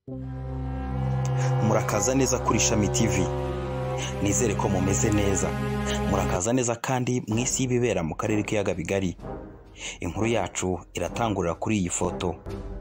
murakaza neza kuri Shami TV nizere ko mumeze neza murakaza neza kandi mu isi y'ibibera mu karere k'iyaga bigari inkuru yacu iratangurira kuri iyi foto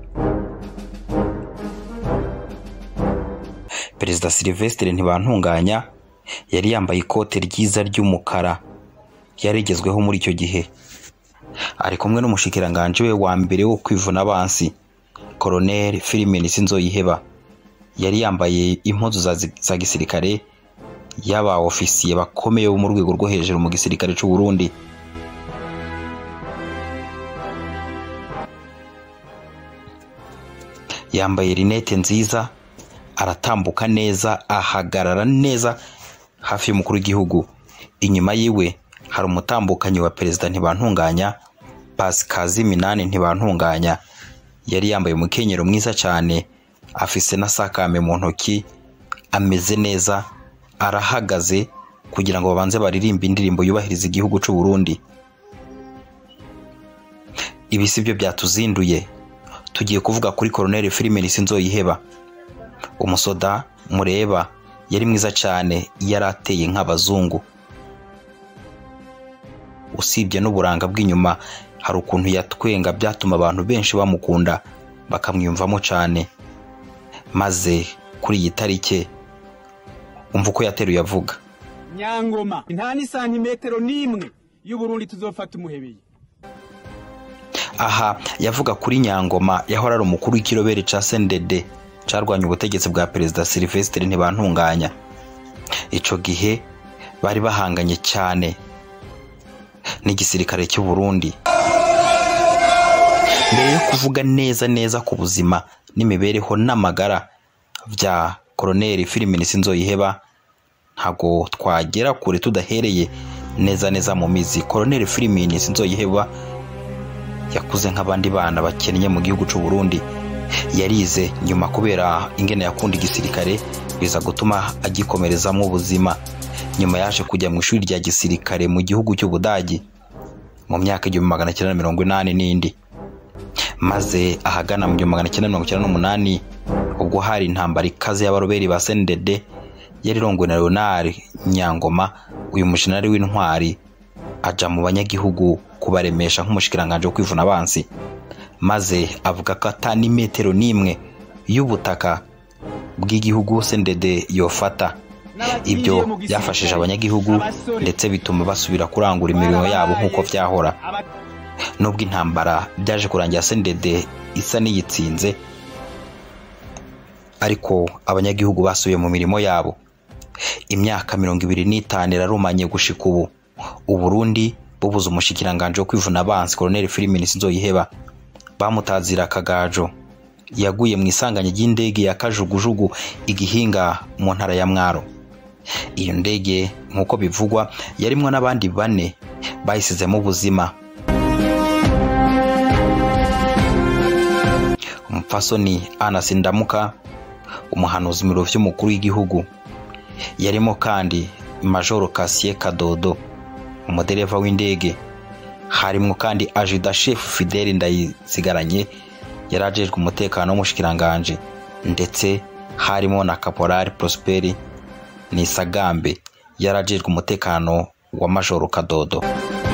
perezida Sylvestre Ntibantunganya yari yambaye ikote ryiza ry'umukara yari rigezweho muri icyo gihe ari kumwe n'umushikiranganji we wa mbere wo kwivuna abansi Colonel Philimeni Sinzoyiheba yari yambaye impuzu za, za gisirikare y'aba ofisiye bakomeye bo mu rwego rwo hejuru mu gisirikare cy'u Burundi yambaye rinete nziza aratambuka neza ahagarara neza hafi y'umukuru w'igihugu inyuma yiwe hari umutambukanyi wa perezida ntibantunganya pasikazi minani ntibantunganya yari yambaye umukenyero mwiza cyane afise na sakame mu ntoki ameze neza arahagaze kugira ngo babanze baririmbe indirimbo yubahiriza igihugu cy'u Burundi ibi si byo byatuzinduye tugiye kuvuga kuri Colonel Philimeni Sinzoyiheba umusoda mureba yari mwiza cyane yari ateye nk'abazungu usibye n'uburanga bw'inyuma hari ukuntu yatwenga byatuma abantu benshi bamukunda bakamwiyumvamo cyane maze kuri iyi tariki umva uko yateruye avuga nyangoma nta n'isantimetero n'imwe y'uburundi tuzofata umuhebeye aha yavuga kuri nyangoma yahora ari umukuru w'ikirobere ca sendede carwanya ubutegetsi bwa perezida Sylvestre Ntibantunganya ico gihe bari bahanganye cyane n'igisirikare cy'u Burundi mbere yo kuvuga neza neza ku buzima n'imibereho n'amagara bya Colonel Philimeni Sinzoyiheba ntago twagera kure tudahereye neza neza mu mizi Colonel Philimeni Sinzoyiheba yakuze nk'abandi bana bakennye mu gihugu cy'u Burundi yarize nyuma kubera ingene yakunda igisirikare biza gutuma agikomerezamo ubuzima nyuma yaje kujya mu ishuri rya gisirikare mu gihugu cy'Ubudagi mu myaka igihumbi magana cyenda mirongo inani n'indi maze ahagana mu gihumbi magana cyenda mirongo icyenda n'umunani ubwo hari intambara ikaze y'abaroberi ba SNDD yari irongowe na Leonard Nyangoma uyu mushinari w'intwari aja mu banyagihugu kubaremesha nk'umushikiranganje wo kwivuna abansi maze avuga ko ata n'imetero n'imwe y'ubutaka bw'igihugu SNDD yofata ibyo byafashije abanyagihugu ndetse bituma basubira kurangura imirimo yabo nk'uko byahora nubwo intambara byaje kurangira SNDD isa n'iyitsinze ariko abanyagihugu basubiye mu mirimo yabo imyaka mirongo ibiri n'itanu irarumanye gushika ubu uburundi bubuze umushikiranganje wo kwivuna abansi Colonel Philimeni Sinzoyiheba bamutazira akagajo yaguye mu isanganya ry'indege ya kajugujugu igihinga mu ntara ya mwaro iyo ndege nk'uko bivugwa yarimwo n'abandi bane bayisizemo ubuzima umupfasoni Anas Ndamuka umuhanuzi mu biro vy'umukuru w'igihugu yarimo kandi Majoro Cassier Kadodo umudereva w'indege harimwo kandi Ajida Chef Fidel Ndayisigaranye yari ajejwe umutekano w'umushikiranganje ndetse harimo na Caporal Prosperi Nisagambe yari ajejwe umutekano wa Majoro Kadodo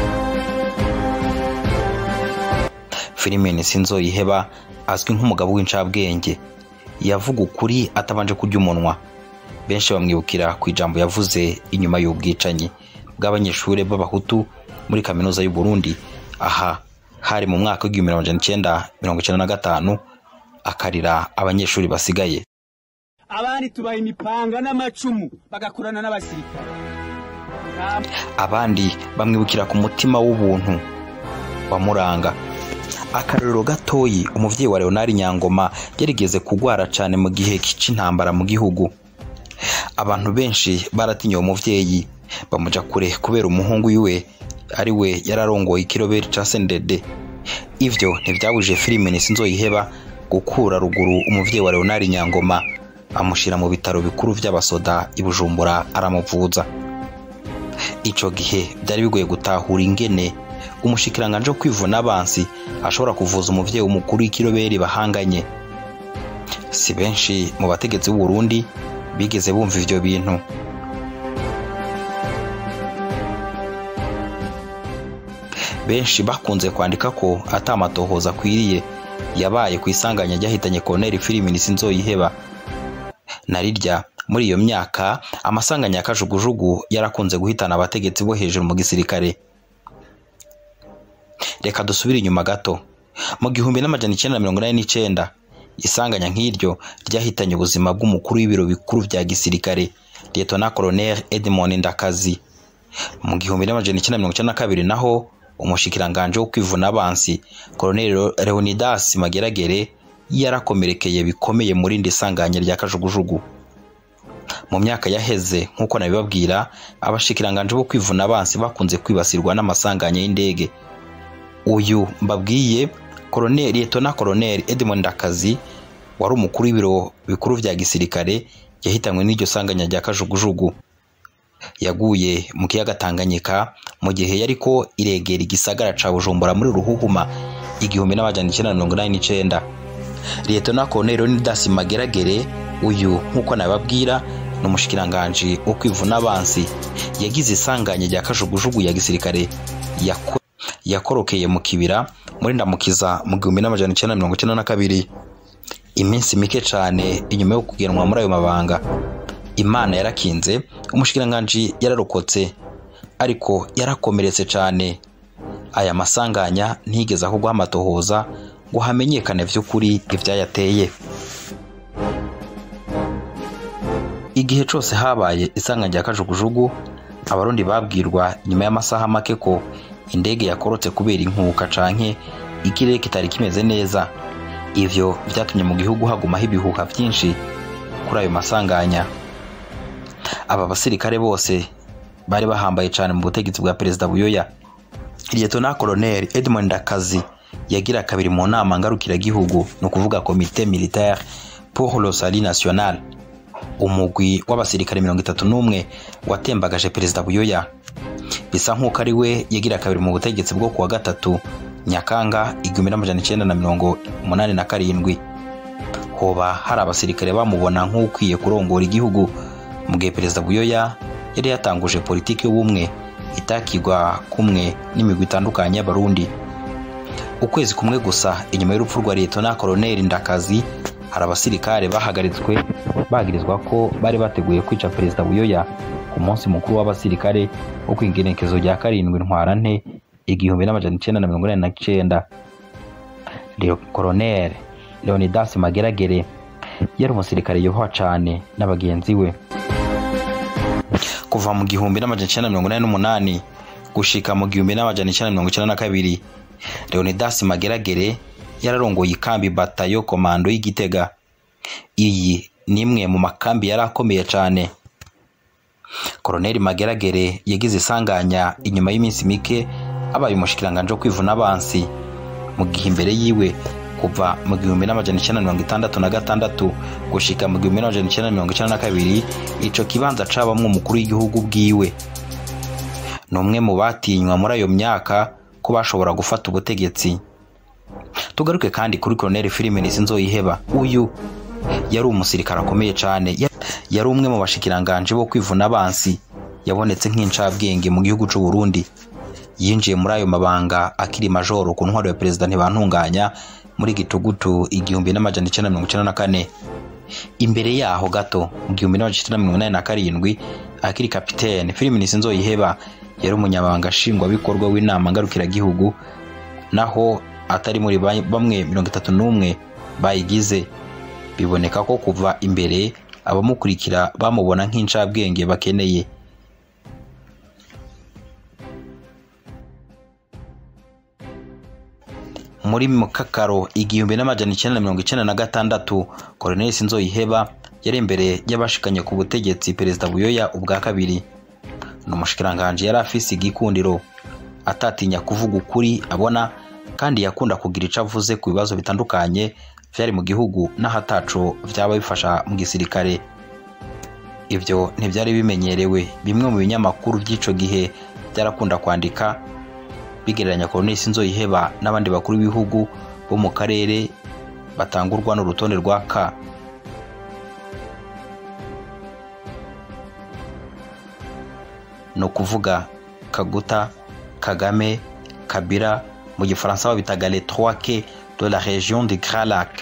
Philimeni Sinzoyiheba azwi nk'umugabo w'incabwenge yavuga ukuri atabanje kurya umunwa benshi bamwibukira ku ijambo yavuze inyuma y'ubwicanyi bw'abanyeshuri b'abahutu muri kaminuza y'u Burundi aha hari mu mwaka w'igihumbi magana cyenda mirongo icyenda na gatanu akarira abanyeshuri basigaye abandi tubaha imipanga n'amacumu bagakorana n'abasirikare abandi bamwibukira ku mutima w'ubuntu wamuranga akarorero gatoyi umuvyeyi wa Leonard Nyangoma yarigeze kugwara cyane mu gihe c'intambara mu gihugu abantu benshi baratinye uwo muvyeyi bamuja kure kubera umuhungu wiwe ari we yararongoye ikiroberi ca SNDD ivyo ntivyabujije Philimeni Sinzoyiheba gukura ruguru umuvyeyi wa Leonard Nyangoma amushira mu bitaro bikuru vy'abasoda i Bujumbura aramuvuza ico gihe byari bigoye gutahura ingene umushikiranganje wo kwivuna abansi ashobora kuvuza umuvyeyi w'umukuru w'ikiroberi bahanganye si benshi mu bategetsi b'u Burundi bigeze bumva ivyo bintu benshi bakunze kwandika ko atamatohoza akwiriye yabaye ku isanganya ryahitanye Colonel Filiminsi Nzoyiheba na rirya muri iyo myaka amasanganya ya kajugujugu yarakunze guhitana abategetsi bo hejuru mu gisirikare reka dusubire inyuma gato mu gihumbi n'amajana icyenda na mirongo inani n'icyenda isanganya nk'iryo ryahitanye ubuzima bw'umukuru w'ibiro bikuru bya gisirikare Lieutenant Colonel Edmond Ndakazi mu gihumbi n'amajana icyenda na mirongo icyenda na kabiri naho umushikiranganje wo kwivuna abansi Colonel Leonidas Mageragere yarakomerekeye bikomeye muri indi sanganya rya kajugujugu mu myaka yaheze nk'uko nabibabwira abashikiranganje bo kwivuna abansi bakunze kwibasirwa n'amasanganya y'indege uyu mbabwiye Colonel Lieutenant Colonel Edmond Ndakazi wari umukuru w'ibiro bikuru vya gisirikare yahitanywe n'iryo sanganya rya kajugujugu yaguye mu kiyaga Tanganyika mu gihe yariko iregera igisagara ca Bujumbura muri Ruhuhuma igihumbi n'amajana icyenda na mirongo inani n'icenda Lieutenant Colonel Leonidas Mageragere uyu nk'uko nababwira ni umushikiranganji wo kwivuna abansi yagize isanganya rya kajugujugu ya gisirikare yako yakorokeye mu kibira muri ndamukiza mu gihumbi n'amajana icyenda na mirongo icyenda na kabiri iminsi mike cyane inyuma yo kugenwa muri ayo mabanga imana yarakinze umushikiranganji yararokotse ariko yarakomeretse cyane aya masanganya ntigeze ahubwo amatohoza ngo hamenyekane by'ukuri ibyayateye igihe cyose habaye isanganya rya kajugujugu abarundi babwirwa nyuma y'amasaha make ko indege yakorotse kubera inkuka canke ikirere kitari kimeze neza ivyo vyatumye mu gihugu hagumaho ibihuha vyinshi kuri ayo masanganya aba basirikare bose bari bahambaye cyane mu butegetsi bwa perezida buyoya Lieutenant Colonel Edmond Ndakazi yagira kabiri mu nama ngarukiragihugu ni ukuvuga komite militaire pour le salut national umugwi w'abasirikare mirongo itatu n'umwe watembagaje perezida buyoya bisa nk'uko ari we yagira kabiri mu butegetsi bwo kuwa gatatu nyakanga igihumbi n'amajana icyenda na mirongo umunani na karindwi hoba hari abasirikare bamubona nk'ukwiye kurongora igihugu mu gihe perezida buyoya yari yatanguje politiki y'ubumwe itakigwa kumwe n'imigwi itandukanye y'abarundi ukwezi kumwe gusa inyuma y'urupfu rwa Lieutenant Colonel Ndakazi hari abasirikare bahagaritswe bagirizwa ko bari bateguye kwica perezida buyoya ku munsi mukuru w'abasirikare wo kwingenekezo rya karindwi ntwarante igihumbi n'amajana icyenda na mirongo inani na cyenda Colonel Leonidas Mageragere yari umusirikare yubaha cyane na bagenzi we kuva mu gihumbi n'amajana icyenda na mirongo inani n'umunani gushika mu gihumbi n'amajana icyenda na mirongo icyenda na kabiri Leonidas Mageragere yararongoye ikambi batayo komando y'igitega iyi ni imwe mu makambi yari akomeye cyane Colonel Mageragere yagize isanganya inyuma y'iminsi mike abaye umushikiranganje wo kwivuna abansi mu gihe imbere yiwe kuva mu gihumbi n'amajana icyenda mirongo itandatu na gatandatu gushika mu gihumbi n'amajana icyenda mirongo icyenda na kabiri ico kibanza cabamwo umukuru w'igihugu bwiwe ni umwe mu batinywa muri ayo myaka ko bashobora gufata ubutegetsi tugaruke kandi kuri Colonel Philomene Nzoyiheba uyu yari umusirikare akomeye cyane yari umwe mu bashikiranganje bo kwivuna abansi yabonetse nk'incabwenge mu gihugu c'u Burundi yinjiye muri ayo mabanga akiri majoro ku ntwaro ya perezida ntibantunganya muri gitugutu igihumbi n'amajana icyenda mirongo icyenda na kane imbere yaho gato mu gihumbi n'amajana icyenda mirongo inani na karindwi akiri kapitene Philomene Nzoyiheba yari umunyamabanga nshingwabikorwa w'inama ngarukiragihugu naho atari muri bamwe mirongo itatu n'umwe bayigize biboneka ko kuva imbere abamukurikira bamubona nk'incabwenge bakeneye muri mukakaro igihumbi n'amajana icyenda na mirongo icyenda na gatandatu Colonel Nzoyiheba yari imbere y'abashikanye ku butegetsi perezida buyoya ubwa kabiri ni umushikiranganje yari afise igikundiro atatinya kuvuga ukuri abona kandi yakunda kugira icyo avuze ku bibazo bitandukanye byari mu gihugu n'ahataco byaba bifasha mu gisirikare ibyo ntibyari bimenyerewe bimwe mu binyamakuru by'ico gihe byarakunda kwandika bigereranya Colonel Nzoyiheba n'abandi bakuru b'ibihugu bo mu karere batangurwa n'urutonde rwa K ni ukuvuga Kaguta Kagame Kabila mu gifaransa babitaga les trois quais de la région du Grand Lac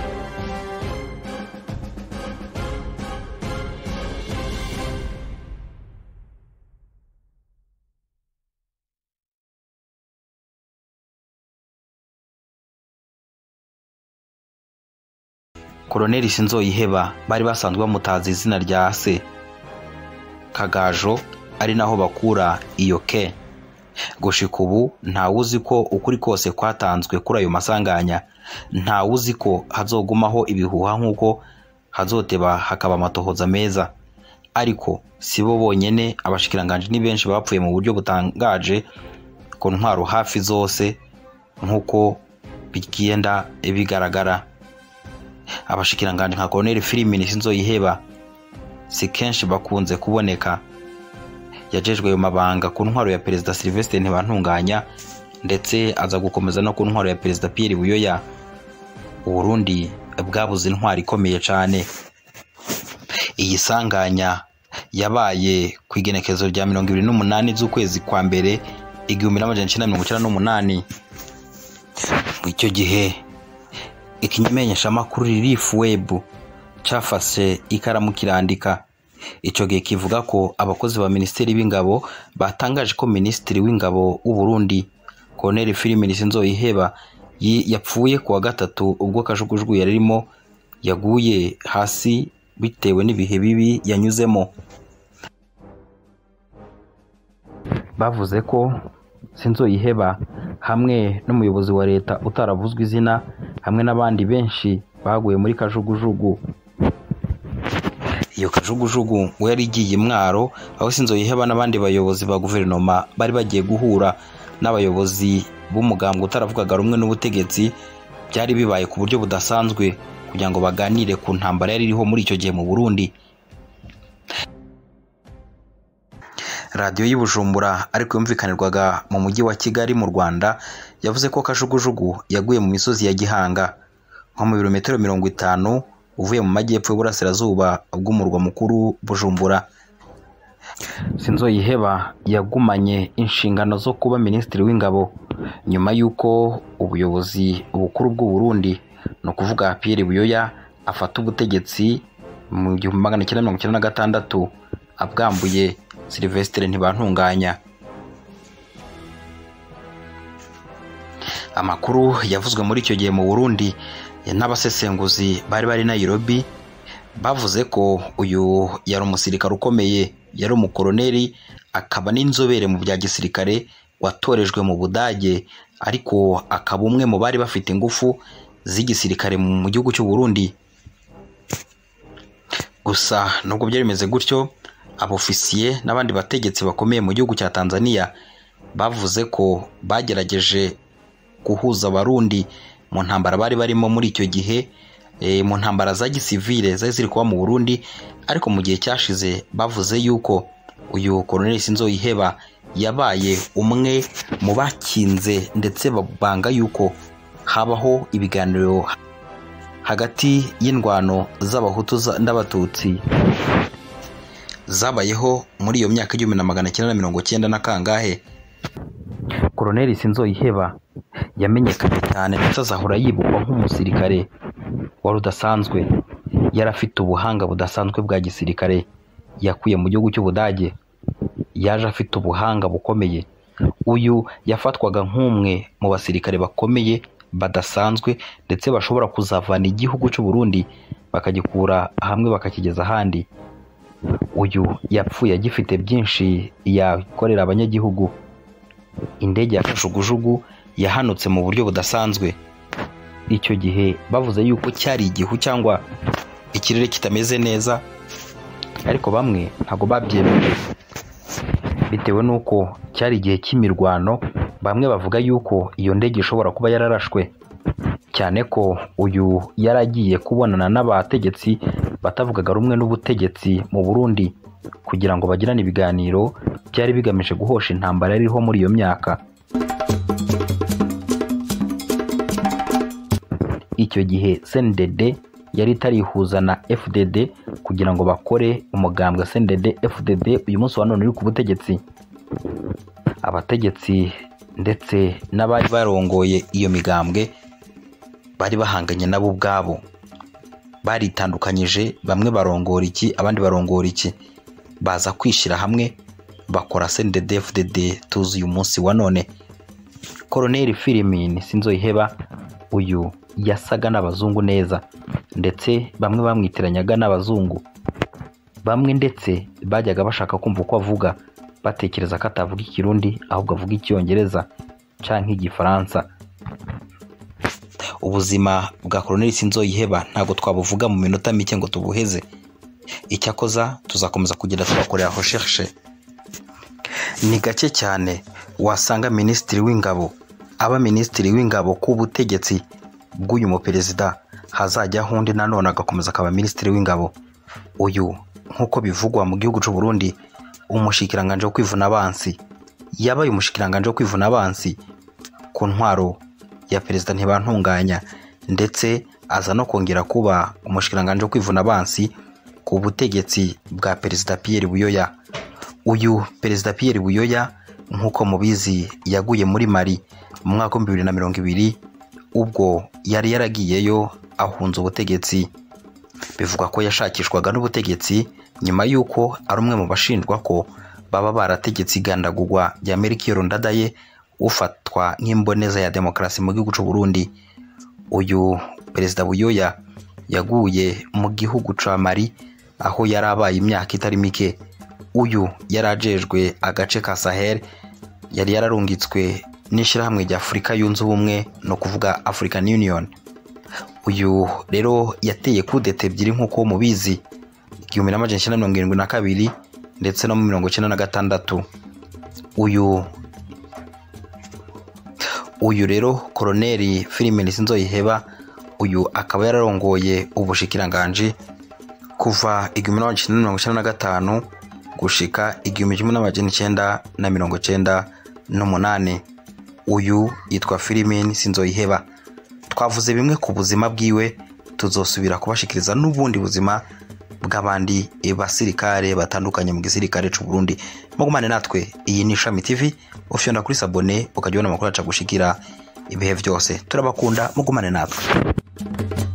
Koloneli Sinzoyiheba bari basanzwe bamutaza izina rya se Kagajo ari naho bakura iyo ke gushika ubu ntawe uzi ko ukuri kose kwatanzwe kuri ayo masanganya ntawe uzi ko hazogumaho ibihuha nk'uko hazoteba hakaba amatohoza meza ariko si bo bonyene abashikiranganji ni benshi bapfuye mu buryo butangaje ku ntwaro hafi zose nk'uko bigenda bigaragara abashikiranganji nka Colonel Filimini Sinzoyiheba si kenshi bakunze kuboneka yajejwe ayo mabanga ku ntwaro ya perezida Sylvestre Ntibantunganya ndetse aza gukomeza no ku ntwaro ya perezida Pierre Buyoya Uburundi bwabuze intwaro ikomeye cyane iyi sanganya yabaye ku igenekerezo rya mirongo ibiri n'umunani z'ukwezi kwa mbere igihumbi n'amajana icyenda mirongo icyenda n'umunani icyo gihe ikimenyeshamakuru ririfu webu cyafashe ikaramu kirandika icyo gihe kivuga ko abakozi ba minisiteri b'ingabo batangaje ko minisitiri w'ingabo w'u Burundi Colonel Filimini Sinzoyiheba yapfuye ku wa gatatu ubwo kajugujugu yari arimo yaguye hasi bitewe n'ibihe bibi yanyuzemo bavuze ko Sinzoyiheba hamwe n'umuyobozi wa leta utaravuzwe izina hamwe n'abandi benshi baguye muri kajugujugu iyo kajugujugu we yari igiye mwaro aho Sinzoyiheba n'abandi bayobozi ba guverinoma bari bagiye guhura n'abayobozi b'umugambwe utaravugaga rumwe n'ubutegetsi byari bibaye ku buryo budasanzwe kugira ngo baganire ku ntambara yari iriho muri icyo gihe mu Burundi radiyo y'i Bujumbura ariko yumvikanirwaga mu mujyi wa Kigali mu Rwanda yavuze ko kajugujugu yaguye mu misozi ya Gihanga nko mu birometero mirongo itanu uvuye mu majyepfo y'uburasirazuba bw'umurwa mukuru Bujumbura Sinzoyiheba yagumanye inshingano zo kuba minisitiri w'ingabo nyuma y'uko ubuyobozi bukuru bw'u Burundi ni ukuvuga Pierre Buyoya afata ubutegetsi mu gihumbi magana cyenda mirongo icyenda na gatandatu abwambuye Sylvestre Ntibantunganya amakuru yavuzwe muri icyo gihe mu Burundi n'abasesenguzi bari bari Nairobi bavuze ko uyu yari umusirikare ukomeye yari umukoroneri akaba n'inzobere mu bya gisirikare watorejwe mu Budage ariko akaba umwe mu bari bafite ingufu z'igisirikare mu gihugu cy'u Burundi gusa nubwo byari bimeze gutyo abofisiye n'abandi bategetsi bakomeye mu gihugu cya Tanzania bavuze ko bagerageje guhuza abarundi mu ntambara bari barimo muri icyo gihe mu ntambara za gisivile zari ziri kuba mu Burundi ariko mu gihe cyashize bavuze yuko uyu Colonel Sinzoyiheba yabaye umwe mu bakinze ndetse babanga yuko habaho ibiganiro hagati y'indwano z'abahutu n'abatutsi zabayeho muri iyo myaka igihumbi na magana cyenda na mirongo cyenda na kangahe Colonel Sinzoyiheba yamenyekanye cyane ndetse azahora yibukwa nk'umusirikare wari udasanzwe yari afite ubuhanga budasanzwe bwa gisirikare yakuye mu gihugu cy'Ubudage yaje afite ubuhanga bukomeye uyu yafatwaga nk'umwe mu basirikare bakomeye badasanzwe ndetse bashobora kuzavana igihugu cy'u Burundi bakagikura hamwe bakakigeza ahandi uyu yapfuye agifite byinshi yakorera abanyagihugu indege ya kajugujugu yahanutse mu buryo budasanzwe icyo gihe bavuze yuko cyari igihu cyangwa ikirere kitameze neza ariko bamwe ntabwo babyemeye bitewe n'uko cyari igihe cy'imirwano bamwe bavuga yuko iyo ndege ishobora kuba yararashwe cyane ko uyu yari agiye kubonana n'abategetsi batavugaga rumwe n'ubutegetsi mu Burundi kugira ngo bagirane ibiganiro byari bigamije guhosha intambara yari iriho muri iyo icyo gihe CNDD yari itarihuza na FDD kugira ngo bakore umugambwe CNDD FDD uyu munsi wa none uri ku butegetsi abategetsi ndetse n'abari barongoye iyo migambwe bari bahanganye nabo ubwabo baritandukanyije bamwe barongora iki abandi barongora iki baza kwishyira hamwe bakora CNDD FDD tuzi uyu munsi wa none Colonel Filimini Sinzoyiheba uyu yasaga n'abazungu neza ndetse bamwe bamwitiranyaga n'abazungu bamwe ndetse bajyaga bashaka kumva uko avuga batekereza ko atavuga ikirundi ahubwo avuga icyongereza cyangwa igifaransa ubuzima bwa Colonel Sinzoyiheba ntabwo twabuvuga mu minota mike ngo tubuheze icyakoza tuzakomeza kugenda tubakorera recherche ni gake cyane wasanga minisitiri w'ingabo aba minisitiri w'ingabo ku butegetsi bw'uyu muperezida hazajyaho undi nanone agakomeza akaba minisitiri w'ingabo uyu nk'uko bivugwa mu gihugu cy'u Burundi umushikiranganje wo kwivuna abansi yabaye umushikiranganje wo kwivuna abansi ku ntwaro ya perezida ntibantunganya ndetse aza no kongera kuba umushikiranganje wo kwivuna abansi ku butegetsi bwa perezida Pierre Buyoya uyu perezida Pierre Buyoya nk'uko mubizi yaguye muri Mali mu mwaka w'ibihumbi bibiri na mirongo ibiri ubwo yari yaragiyeyo ahunze ubutegetsi bivugwa ko yashakishwaga n'ubutegetsi nyuma y'uko ari umwe mu bashinjwa ko baba barategetse igandagurwa rya Melchior Ndadaye ufatwa nk'imboneza ya demokarasi mu gihugu cy'u Burundi uyu perezida Buyoya yaguye mu gihugu ca Mali aho yari abaye imyaka itari mike uyu yari ajejwe agace ka Sahel yari yararungitswe n'ishyirahamwe rya Afurika yunze ubumwe no kuvuga African Union uyu rero yateye kudeta ebyiri nk'uko mubizi igihumbi n'amajana icyenda mirongo irindwi na kabiri ndetse no mu mirongo icyenda na gatandatu uyu uyu rero koroneri Filimeni Sinzoyiheba uyu akaba yararongoye ubushikiranganji kuva igihumbi n'amajana icyenda mirongo icyenda na gatanu gushika igihumbi kimwe n'amajana icyenda na mirongo icyenda n'umunani uyu yitwa Filimeni Sinzoyiheba twavuze bimwe ku buzima bwiwe tuzosubira kubashikiriza n'ubundi buzima bw'abandi basirikare batandukanye mu gisirikare cy'u Burundi mugumane natwe iyi ni Ishami TV ufyonda kuri sabone ukajya ubona amakuru aca gushikira ibihe byose turabakunda mugumane natwe